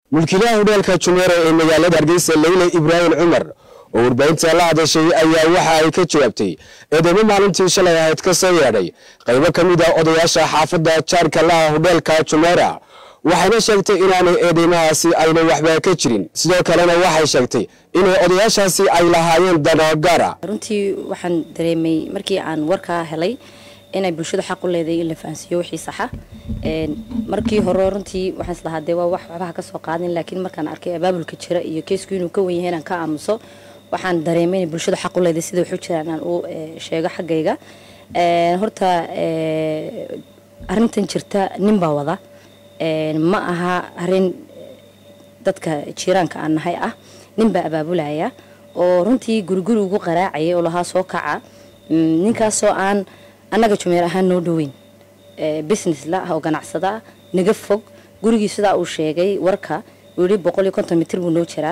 mulkiilaha hudheelka jumeero ee magaalada hargeysa leyle ibraahim cumar oo warbaahinta la hadashay ayaa waxa ay ka jawaabtay eedeymo maalintii shalay ahayd ka soo yeedhay qaybo ka mid a odayaasha xaafadda jaarka laha hudheelka jumeera waxayna sheegtay inaanay eedeymahaasi ayna waxba ka jirin sidoo kalena waxay sheegtay inay odayaashaasi ay lahaayeen dano gaara runtii waxaan dareemay markii aan warkaa helay inay bulshadu xaq u leedahay in la fahansiiyo wixii saxa markii hore runtii waxaan islahaa dee waa wax waxbaha ka soo qaadin laakiin markaan arkay abaabulka jira iyo keesku inuu ka wen yahay inaan ka aamuso waxaan dareemay inay bulshadu xaq u leedahay sida waxu jiraan aan u sheego xaggayga horta arrintan jirta nin baa wada ma aha arrin dadka jiiraanka aan nahay ah nin baa abaabulaya oo runtii guriguri ugu qaraacaya oo lahaa soo kaca ninkaasoo aan annaga jumeer ahaan noo dhoweyn business la ah oo ganacsada ah naga fog gurigii sidaa uu sheegay warka uu yihi boqol iyo konton mitir buu noo jiraa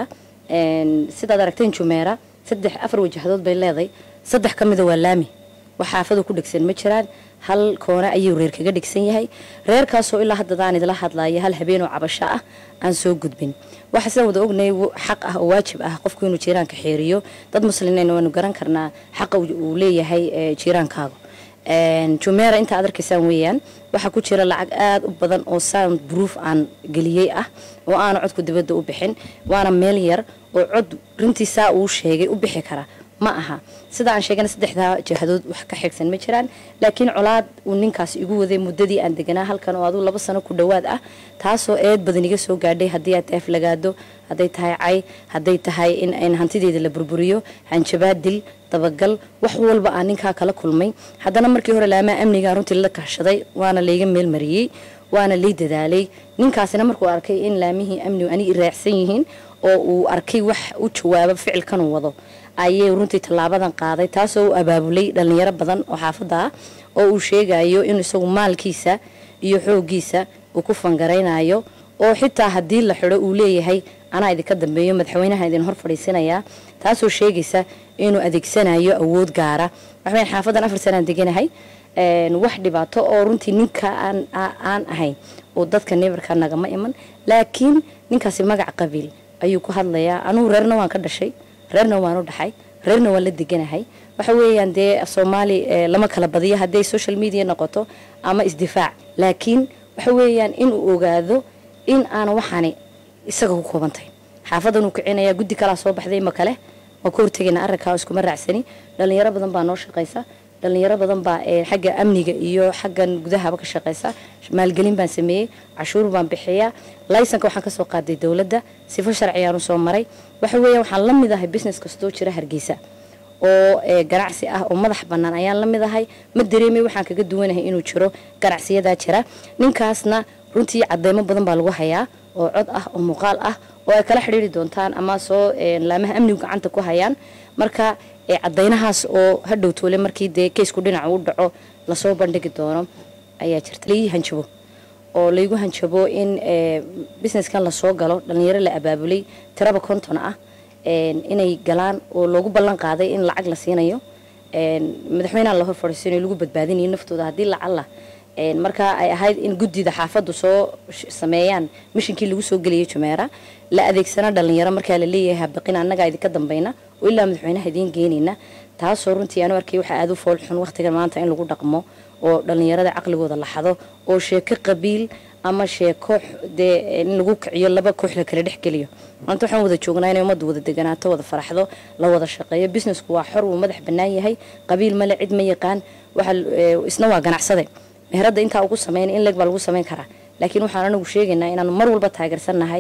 sidaad aragteen jumeera saddex afar wajahadood bay leeday saddex ka mida waa laami wax xaafadu ku dhegsan ma jiraan hal koone ayuu reer kaga dhigsan yahay reerkaasoo ilaa haddadaan idila hadlaya hal habeenoo cabasho ah aan soo gudbin waxa sidaan wada ognay xaq ah oo waajib ah qofku inuu jiiraanka xeeriyo dad muslimiin waanu garan karnaa xaqa uu leeyahay jiiraankaaga jumeera inta aad arkaysaan weeyaan waxaa ku jira lacag aada u badan oo sound proof aan geliyey ah oo aana codku dibadda u bixin waana meel yar oo cod runtii saa uu sheegay u bixi kara ma aha sida aan sheegana saddexdaa jihadood wax ka xigsan ma jiraan laakiin colaad uu ninkaas igu waday muddadii aan deganaa halkan oo aduu laba sano ku dhowaad ah taasoo eed badan iga soo gaadhay haddii aad tahay aflagaado hadday tahay cay hadday tahay in hantideeda la burburiyo hanjabaad dil dabagal wax walba aan ninkaa kala kulmay haddana markii hore laamaa amnigaa runtii la kahshaday waana layga meelmariyey waana lay dadaalay ninkaasina markuu arkay in laamihii amnigu ani raacsan yihiin oo uu arkay wax u jawaabo ficilkanuu wado ayay runtii tallaabadan qaaday taasoo u abaabulay dhallinyaro badan oo xaafadda ah oo uu sheegayo in isagu maalkiisa iyo xooggiisa uu ku fangaraynayo oo xitaa haddii la xidho uu leeyahay anaa idinka dambeeyo madaxweynaha idin hor fadhiisinayaa taasoo sheegaysa inuu adeegsanayo awood gaara waxaweyn xaafadan afar sanaan deganahay wax dhibaato oo runtii ninka aan ahayn oo dadka nebarka nagama iman laakiin ninkaasi magac qabiil ayuu ku hadlayaa anugu reerna waan ka dhashay reerna waan u dhaxay reerna waan la deganahay waxa weeyaan dee soomaali lama kala badiyo hadday social media noqoto ama isdifaac laakiin waxa weeyaan inuu ogaado in aana waxaani isaga ku koobantahay xaafadan uu kicinaya guddi kalaa soo baxday ma kale waa ka hortegayna arrinkaa iskuma raacsani dhallinyaro badan baa noo shaqaysa dhallinyaro badan baa xagga amniga iyo xaggan gudahaba ka shaqaysa maalgelin baan sameeyey cashuur baan bixiyaa laysanka waxaan kasoo qaaday dowladda sifo sharciyaanu soo maray waxa weeya waxaan la mid ahay business kastoo jira hargeysa oo ganacsi ah oo madax bannaan ayaan la mid ahay ma dareemay waxaan kaga duwanahay inuu jiro ganacsiyadaa jira ninkaasna runtii cadeymo badan baa lagu hayaa oo cod ah oo muuqaal ah oo ay kala xidhiiri doontaan ama soo laamaha amnigu gacanta ku hayaan marka cadaynahaas oo hadhow toole markii dee keysku dhinaca u dhaco lasoo bandhigi doono ayaa jirta laii hanjabo oo laygu hanjabo in businesskan lasoo galo dhallinyaro la abaabulay tiraba konton ah inay galaan oo loogu ballan qaaday in lacag la siinayo madaxweynaha la hor fadhiisanayo lagu badbaadinayo naftooda haddii lacalla markaa ay ahayd in guddida xaafaddu soo sameeyaan mishinkii lagu soo geliyay jumeera la adeegsana dhallinyaro markaa la leeyahay habaqin annagaa idinka dambayna oo ilaa madaxweynaha idiin geenayna taasoo runtii aanu arkay waxaa aada u fool xun waqtigan maanta in lagu dhaqmo oo dhallinyarada caqligooda la xado oo sheeko qabiil ama sheeko dee in lagu kiciyo laba koox la kala dhex geliyo maanta waxaan wada joognaa inay ummaddu wada deganaato wada faraxdo la wada shaqeeyo businessku waa xor wuu madax bannaan yahay qabiil male cid ma yaqaan waxa isna waa ganacsade meheradda intaa ugu sameyn in leeg baa lagu samayn karaa laakiin waxaan anagu sheegaynaa inaanu mar walba taageersannahay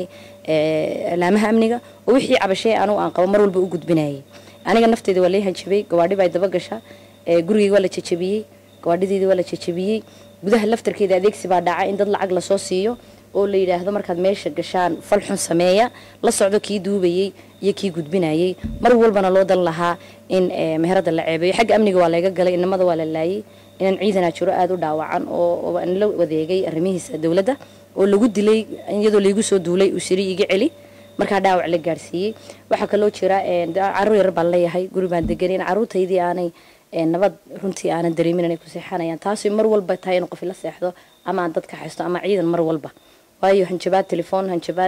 laamaha amniga oo wixii cabashee anugu aan qabo mar walba u gudbinayay aniga nafteeda waa lay hanjabay gawaadhi baa dabagasha gurigeyga waa la jajabiyey gawaadhideeda waa la jajabiyey gudaha laftarkeeda adeegsi baa dhaca in dad lacag lasoo siiyo oo la yidhaahdo markaad meesha gashaan fal xun sameeya la socdo kii duubayey iyo kii gudbinayey mar walbana loo dan lahaa in meherada la ceebeeyo xagga amniga waa layga galay inamada waa la laayay inaan ciidanaa jiro aada u dhaawacan oo aan la wadeegay arrimihiisa dowladda oo lagu dilay iyadoo laygu soo duulay uu siri iga celi markaa dhaawac la gaarsiiyey waxaa kaloo jira caruur yar baan leeyahay guri baan deganin caruurtaydii aanay nabad runtii aanan dareemin inay ku seexanayaan taasi mar walba tahay in qof la seexdo ama aan dadka haysto ama ciidan mar walba waayo hanjabaad telefoon hanjabaad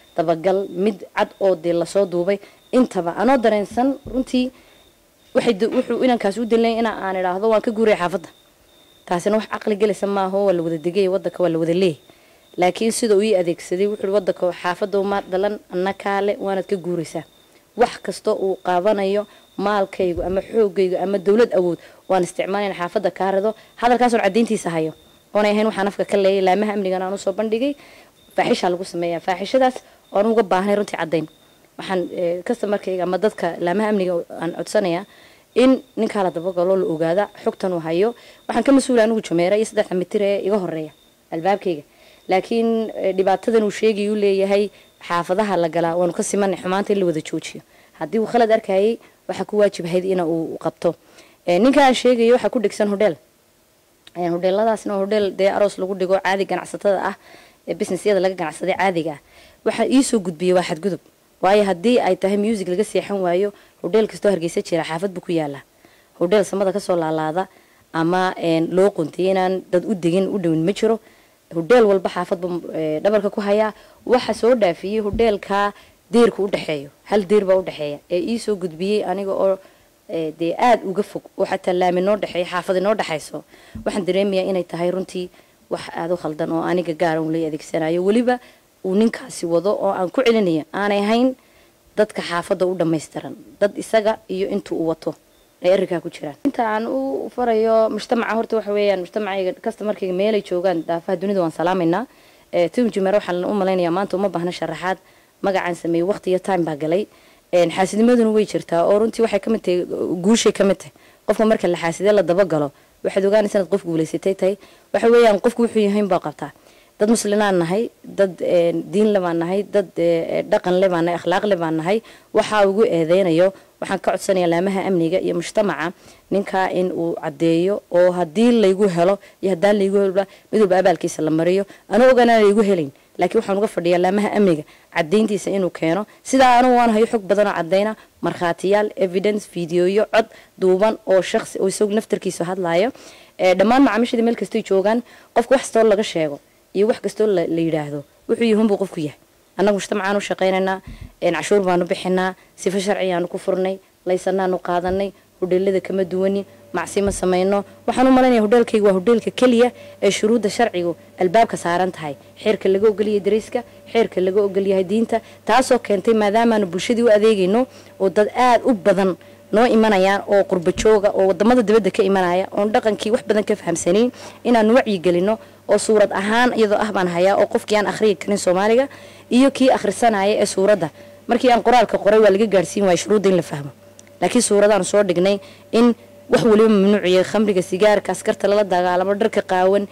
dabagal mid cad oo dee lasoo duubay intaba anoo dareensan runtii waxay wuxuu inankaas u dalnay ina aan idhaahdo waan ka guuraya xaafadda taasina wax caqli gelaysa maaho waa la wada degay wadanka waa la wada leeyahy laakiin sida uu ii adeegsaday wuxuu wadanka xaafadda ma dhalan anna kaale waanaad ka guuraysaa wax kasta uu qaabanayo maalkaygu ama xoogaygu ama dowlad awood waan isticmaalin xaafadda kaa rido hadalkaasoon cadayntiisa hayo oonay ahayn waxaan afka ka leeyay laamaha amnigan aan usoo bandhigay faaxishaa lagu sameeyaa faaxishadaas oan uga baahnay runtii caddayn waxaan customarkayga ama dadka laamaha amniga aan codsanayaa in ninkaa la dabagalo la ogaada xogtan uu hayo waxaan ka mas-uula anigu jameera iyo saddexda mitir ee iga horeeya albaabkayga laakiin dhibaatadan uu sheegay uu leeyahay xaafadaha la galaa waanu ka simanay xumaanta in la wada joojiyo haddii uu khalad arkayay waxaa ku waajibhayd in uu qabto ninka aan sheegayo waxaa ku dhegsan hodheel hodheeladaasna hodheel dee aroos lagu dhigo caadi ganacsatada ah ee businessyada laga ganacsaday caadiga ah waxaa iisoo gudbiyay waa xadgudub waayo haddii ay tahay music laga seexan waayo hodheel kastoo hargeysa jira xaafad buu ku yaalaa hodheel samada kasoo laalaada ama loo quntay inaan dad u degin u dhowin ma jiro hodheel walba xaafadbu dhabarka ku hayaa waxa soo dhaafiyey hodheelka deerka udhexeeyo hal deer baa udhexeeya ee iisoo gudbiyey aniga oo dee aada uga fog oo xataa laami noo dhexeeya xaafad inoo dhexayso waxaan dareemayaa inay tahay runtii wax aada u khaldan oo aniga gaara un lay adeegsanayo weliba uu ninkaasi wado oo aan ku celinayo aanay ahayn dadka xaafadda u dhammaystiran dad isaga iyo inta uu wato ay arrinkaa ku jiraan inta aan u farayo mujtamaca horta waxa weeyaan mujtamacayga customarkayga meelay joogaan daafaha dunida waan salaamaynaa tim jumeer waxaan u malaynayaa maanta uma baahna sharaxaad magacaan sameeyey waqti iyo time baa galay xaasinimaduna way jirtaa oo runtii waxay kamid tahay guushay kamid tahay qofka marka la xaasidee la dabagalo waxaad ogaanaysa inaad qof guulaysatay tahay waxa weeyaan qofku wuxuu yahayn baa qabtaa dad muslinaan nahay dad diin le baan nahay dad dhaqan le baan nahay akhlaaq le baan nahay waxaa ugu eedeynayo waxaan ka codsanayaa laamaha amniga iyo mujtamaca ninkaa in uu caddeeyo oo haddii laygu helo iyo haddaan laygu helba mid walba abaalkiisa la mariyo anuu ogaanaan laygu helayn laakiin waxaan uga fadhiyaa laamaha amniga cadayntiisa inuu keeno sidaa anugu waan hayo xog badanoo cadayna markhaatiyaal evidence videoyo cod duuban oo shaqsi oo isagu naftarkiisa hadlaayo dhammaan macaamiishada meel kastay joogaan qofka wax kastoo laga sheego iyo wax kastoo la yidhaahdo wuxuu yihunbuu qofku yahay annaga mujtamacaan u shaqaynaynaa cashuur baanu bixinaa sifo sharcigaanu ku furnay laysanaanu qaadanay hodheelada kama duwanin macsi ma samayno waxaan u malaynaya hodheelkayga waa hodheelka keliya ee shuruudda sharcigu albaabka saaran tahay xeerka laga ogolyahay dariiska xeerka laga ogolyahay diinta taasoo keentay maadaamaanu bulshadii u adeegayno oo dad aada u badan noo imanayaan oo qurba jooga oo wadamada dibadda ka imanaya oon dhaqankii wax badan ka fahamsanayn inaanu wacyigelino oo suurad ahaan iyadoo ah baan hayaa oo qofkii aan akhriyi karin soomaaliga iyo kii akhrisanaya ee suuradda markii aan qoraalka qoray waa laga gaarhsiin waaya shuruudda in la fahmo laakiin suuradaan soo dhignay in wax waliba mamnuuciya khamriga sigaarka askarta lala dagaalamo dharka qaawan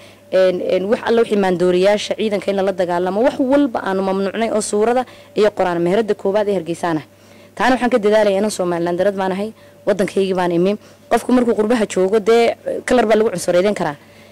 wax alla wixii maandooriyaasha ciidanka in lala dagaalamo wax walba aanu mamnuucnay oo suurada iyo qor-aan meherada koowaad ee hargeysaanah taana waxaan ka dadaalaya inan somalilan darad baan ahay wadankaygii baan imi qofku markuu qurbaha joogo dee kalar baa lagu cunsureedan karaa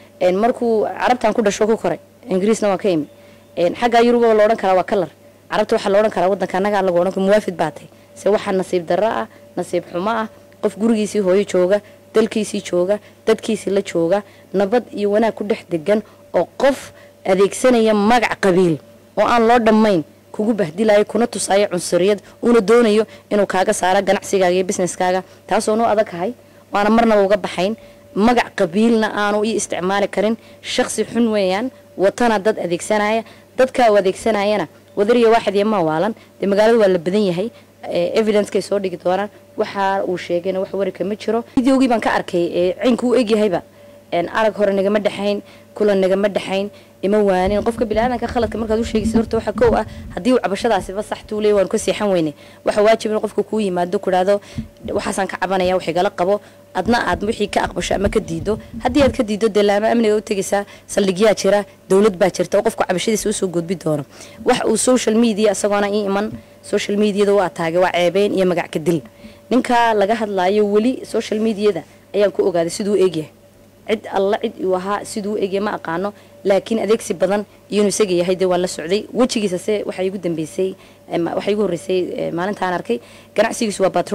markuu carabtan ku dhasho ku koray ingiriisna waa ka imi xaggaa yuruba la odhan karaa waa kalar carabta waxaa la odhan karaa wadanka annaga lagu odhan muwaafid baa tahay se waxaa nasiib darro ah nasiib xumo ah qof gurigiisii hooyo jooga dalkiisii jooga dadkiisii la jooga nabad iyo wanaag ku dhex degan oo qof adeegsanaya magac qabiil oo aan loo dhammayn kugu bahdilayo kuna tusaayo cunsuriyad uuna doonayo inuu kaaga saaro ganacsigaaga iyo businesskaaga taasoo noo adagkahay waana marnaba uga baxayn magac qabiilna aanu ii isticmaali karin shaqsi xun weeyaan watana dad adeegsanaya dadka u adeegsanayana wadariya waaxid iyo mawaalan dee magaalada waa la badan yahay evidencekay soo dhigi doonaan waxa uu sheegayna wax warika ma jiro videogii baan ka arkay ciynku u egyahayba arag hore nagama dhexayn kulan nagama dhexayn ima waanin qofka biniaadanka khaladka markaad u sheegaysid horta waxa kow ah haddii uu cabashadaasiba sax tuuley waanu ka seexan weyne waxa waajib in qofka kuu yimaado ku dhahdo waxaasaan ka cabanaya wax igala qabo adna aad wixii ka aqbasho ama ka diido haddii aad ka diido dee laama amniga u tegaysaa saldhigyaa jira dowlad baa jirta oo qofka cabashadiisa usoo gudbi doono wax uu social media isagoona ii iman social mediada u ataagay waa ceebeyn iyo magac ka dil ninka laga hadlaayo weli social mediada ayaan ku ogaaday siduu u eegyahay cid alla cid uu ahaa siduu u eegyahay ma aqaano laakiin adeegsi badan iyo inuu isaga yahay dee waan la socday wejigiisa se waxaa igu dambeysay waxaa igu horreysay maalintaan arkay ganacsigiisu waa batrool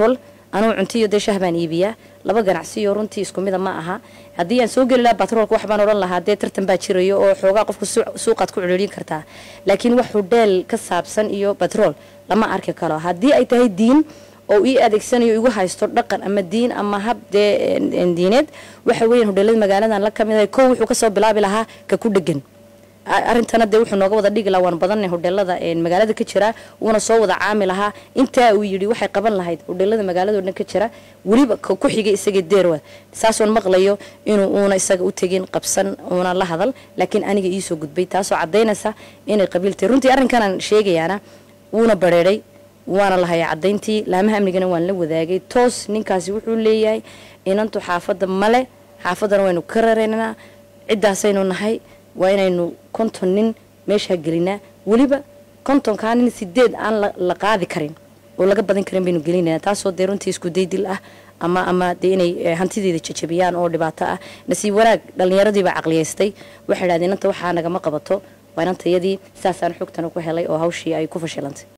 anugu cuntiyo dee shah baan iibiyaa laba ganacsiyo runtii isku mida ma aha haddii aan soo geli lahaa batroolka wax baan odhan lahaa dee tartan baa jirayo oo xoogaa qofku suuqaad ku ciriirin kartaa laakiin wax hudheel ka saabsan iyo batrool lama arki karo haddii ay tahay diin oo ii adeegsanayo igu haysto dhaqan ama diin ama hab dee diineed waxa weeyaan hudheelada magaaladan la kamid ahay kow wuxuu kasoo bilaabi lahaa ka ku dhegan arrintana dee wuxuu nooga wada dhigi lahaa waan badanay hudheelada magaalada ka jira wuuna soo wada caami lahaa intaa uu yidhi waxay qaban lahayd hudheelada magaalado dhan ka jira weliba ku xigay isaga deerwa saasoon maqlayo inuu uuna isaga u tegin qabsan uuna la hadal laakiin aniga iisoo gudbay taasoo cadaynaysa inay qabiiltay runtii arrinkanaan sheegayaana wuuna bareeray waana lahaya cadayntii laamaha amnigana waan la wadaagay toos ninkaasi wuxuu leeyahay inantu xaafadda male xaafaddana waynu ka raraynaa ciddaasaynu nahay waa inaynu konton nin meeshaa gelinaa weliba kontonkaa nin sideed aan la qaadi karin oo laga badan karin baynu gelinana taasoo dee runtii isku daydil ah ama ama dee inay hantideeda jajabiyaan oo dhibaato ah nasiib wanaag dhallinyaradiibaa caqliyaystay waxay idhahdeen inanta waxaa nagama qabato waa inantayadii saasaan xogtana ku helay oo hawshii ay ku fashilantay